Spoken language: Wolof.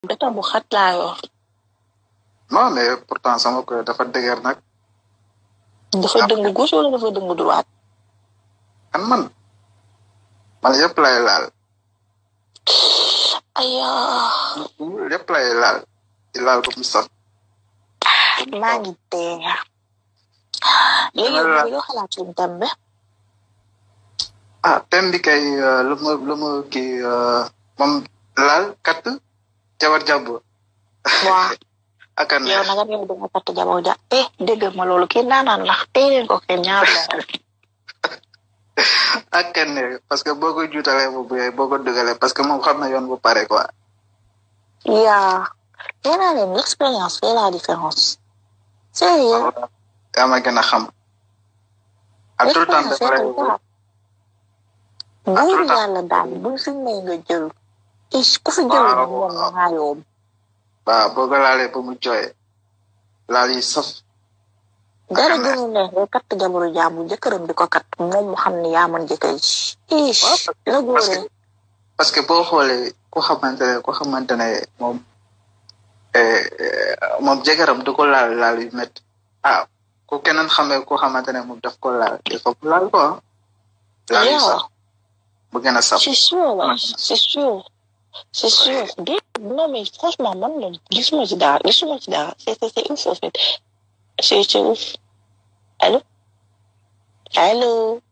beta bu xat laa yor non mais pourtant sama ko dafa dëgër nag dafa dëng gauche wala dafa dëng droite kan man man yëpp lay laal aya yëpp lay laal di laal ko mu sax maa ngi dee léegi Dama la- yow yoo xalaat suñu tam bi ah ten bi kay euh, lu ma lu ma kii euh, moom laal kat jabar jàmbur waa ak a yow neex nag yow danga katt jabaw ja eh dégg ma loolu kii naanaan la tey leen ko kenn ñaar loxo ak a neex parce que boo ko juutalee bu buyee boo ko dugalee parce que moom xam na yoon bu pare quoi yaa nee naa leen l'expérience fait la différence sérieux yaa ma gën a xam à tout le temps l'expérience dafa fait lay la tout buur le temps. yàlla daal buñ fi may nga jël is ku fi jël Waaw, moom waaw. nga yoom waaw boo ko laalee ba mu jooyee laal yi saf dara Ak a neex. gënu neex nga katt jabaru jàmbur jëkkëram di ko kat moom mu xam ne yaa mën jëkkër ji ish Waaw, la parce góore que parce que boo xoolee ku xamante ne ku xamante ne moom eh, eh, moom jëkkëram du ko laal laal yu métti ah ku keneen xamee ku xamante ne moom daf ko laal il faut que laal ko ah laal yu Yeah. saf bu gën a saf c'est sûr Ouais. c'est sûr c'est sûr Dé- non mais franchement man la gisuma ci dara gisuma ci dara c'est c'est c'est ouf en fait c'est c'est ouf allô allô